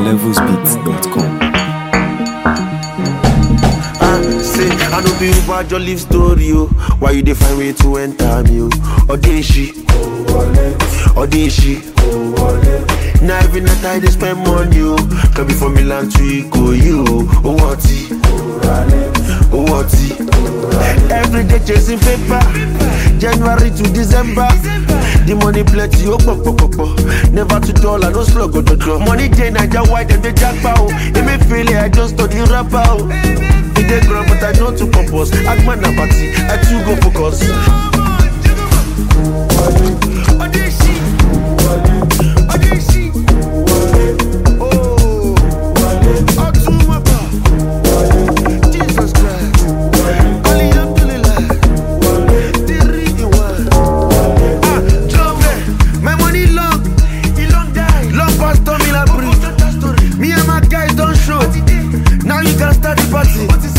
levelsbeats.com. Ah, say, I know be Uber just live story, oh. Why you dey find way to enter me, oh? Odeshi, Odeshi. Now every night I dey spend money, oh. Can be from Milan to Ikoyi, oh. Oh, what Oh, what Every day chasing paper. January to December. The money plenty, oh, pop, pop, pop, pop. Never to dollar, no slug, oh, do, Money day, Naija white, and they jackpot, oh. It me feel it, I just study rapper, oh. It dey ground, but I know to purpose. Agman na party, I too go focus. Odeshi, Odeshi, oh, Otumaba, Jesus Christ, Alhamdulillah, three in one. Ah, Jome, my money long, e long die, long pass Tommy Labrie. Me and my guys don show. Now you can start the party.